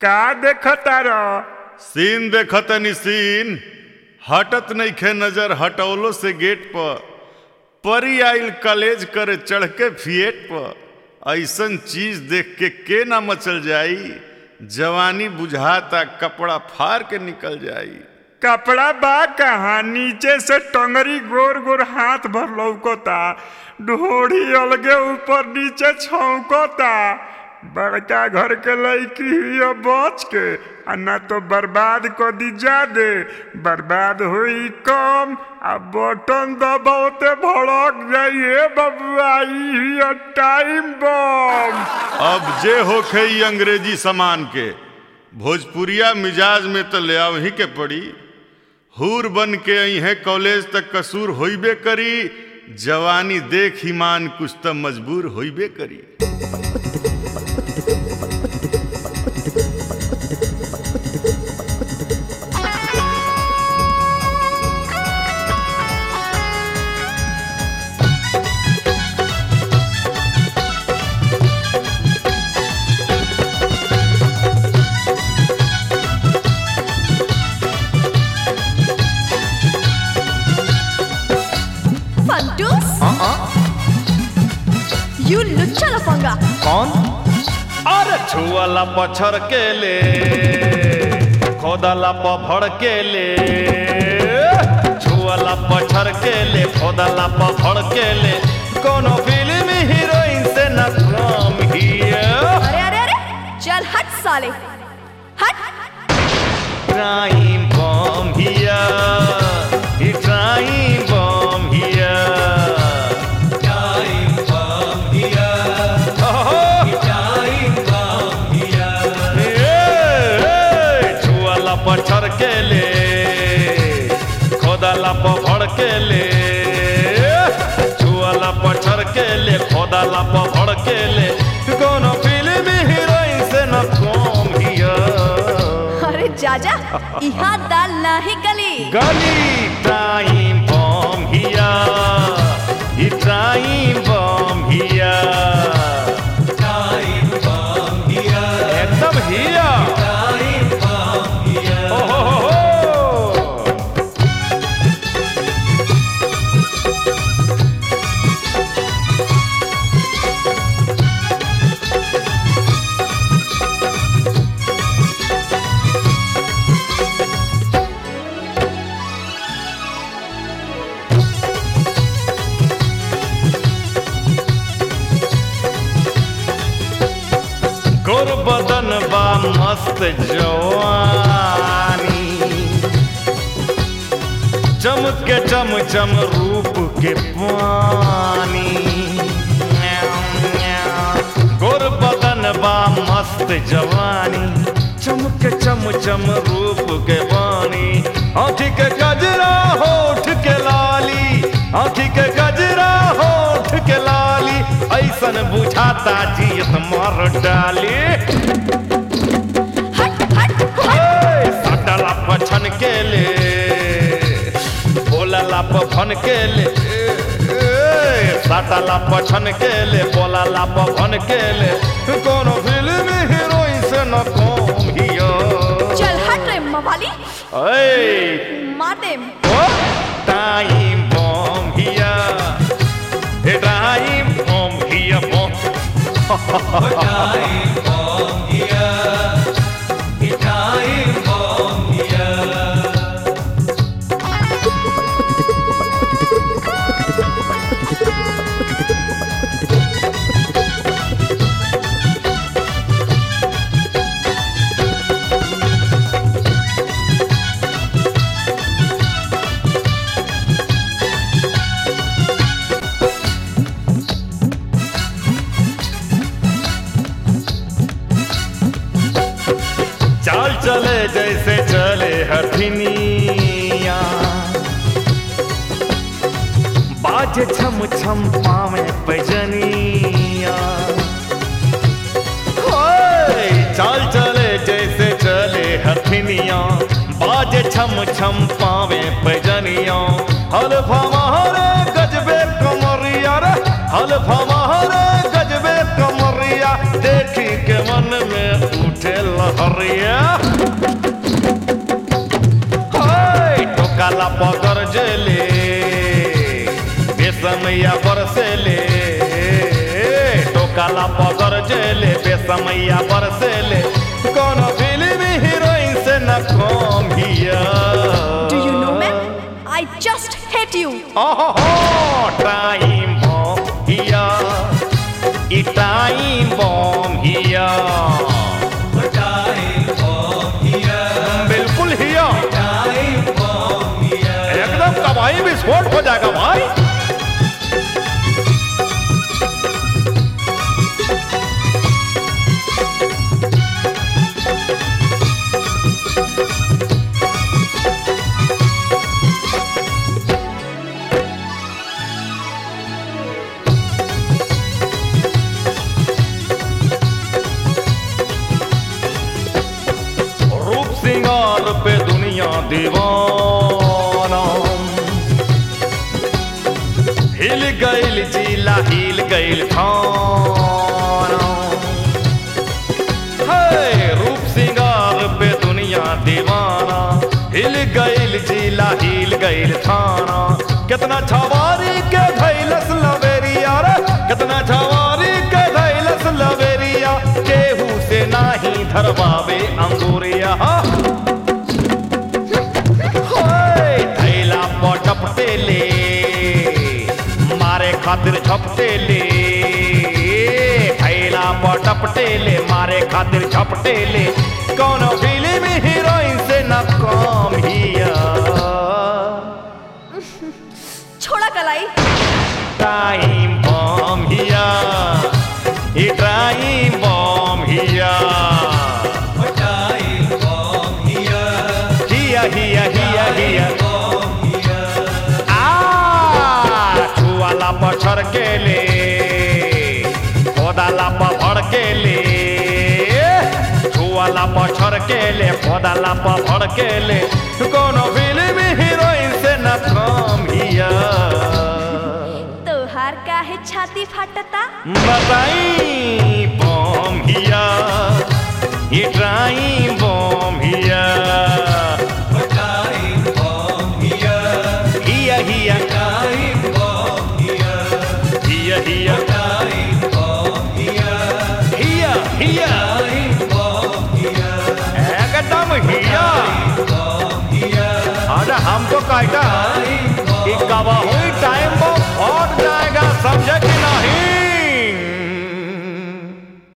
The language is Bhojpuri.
का देखतार सीन देखतनी सीन हटत नइखे नजर हटौलो से गेट पर परी आइल कॉलेज करे चढ़ के फिएट पर ऐसन चीज देख के के ना मचल जाई जवानी बुझाता कपड़ा फाड़ के निकल जाई कपड़ा बा कहाँ नीचे से टंगरी गोर गोर हाथ भर लौकता ढोड़ी अलगे ऊपर नीचे छौकता बड़का घर के लड़की हुई बच के आ ना तो बर्बाद कर दी जादे बर्बाद हुई कम आ बटन दबावते भड़क जाइए बबुआ ई हुई टाइम बम अब जे होखे ई अंग्रेजी सामान के भोजपुरिया मिजाज में तो ले ही के पड़ी हूर बन के अहे कॉलेज तक कसूर होइबे करी जवानी देख ईमान कुछ तो मजबूर होइबे करी फंटूस यू लुच्चा लफंगा कौन अरे छुअला पछड़ के ले खोदला पफड़ के ले छुअला पछड़ के ले खोदला पफड़ के ले कोनो फिल्म हीरोइन से न कम हिया अरे अरे अरे चल हट साले हट Trying bomb here. He's trying bomb here. Trying bomb here. Oh, trying bomb here. छुआला पछड़ के ले खोदाला पफड़ के ले छुआला पछड़ के ले खोदाला पफड़ के ले कोनो फिल्म हीरोइन से न कम हिया अरे जाजा यहाँ दाल नाही गली Gully time bomb here. He time bomb here. Time bomb here. एकदम here. Time bomb here. Oh, ho, ho, ho. गोर बदन बा मस्त जवानी चमके चम चम रूप के पानी गोर बदन बा मस्त जवानी चमके चम चम रूप के पानी आँखी के गजरा होठ के लाली आँखी के गजरा होठ के लाली ऐसन बुझाता जियत मर डाली हट हट हट ए, सटला पछन के ले बोलला पफन के ले ए, ए, सटला पछन के ले बोलला पफन के ले कोनो फिल्म हीरोइन से न कम हियो चल हट रे मवाली ए मार दे ओ टाइम बम हिया ए टाइम बम हिया बम टाइम बम हिया ए टाइम बम हिया चाल चले जैसे चले हथिनिया बाजे छम छम पावे पैजनिया होय, चाल चले जैसे चले हथिनिया बाजे छम छम पावे पैजनिया हल्फा मारे गजबे कमरिया रे हल्फा मारे गजबे कमरिया देखी के मन में उठे सहरिया हाय टोकाला पगर जेले बेसमैया बरसेले टोकाला पगर जेले बेसमैया बरसेले कोनो फिल्म हीरोइन से न कम हिया Do you know, ma'am? I just hate you. Oh, time bomb here. It time bomb here. बिल्कुल हिया एकदम कमाई विस्फोट हो जाएगा भाई रूप सिंगार पे दुनिया दीवाना हिल गइल जिला हिल गइल थाना है रूप सिंगार पे दुनिया दीवाना हिल गइल जिला हिल गइल थाना कितना छवारी के धैलस लवेरिया रे कितना छवारी के धैलस लवेरिया केहू से नाही धरवावे अंगूरिया होय, थैला पटपटे ले मारे खातिर झपटे ले थैला पटपटे ले मारे खातिर झपटे ले कौनो फिल्म हीरोइन से न कम हिया छोड़ा कलाई टाइम बम हिया ई टाइम बम हिया हिया हिया हिया हिया आ छुआला पछड़ के ले खोदाला पभड़ के ले छुआला पछड़ के ले खोदाला पभड़ के ले कोनो फिल्म हीरोइन से न कम हिया तोहार काहे छाती फाटता बताई बम हिया ये ट्राई बम हिया हिया हिया हिया हिया हिया हिया एकदम हिया अरे हमको कहता कि कब हुई टाइम वो फट जाएगा समझे कि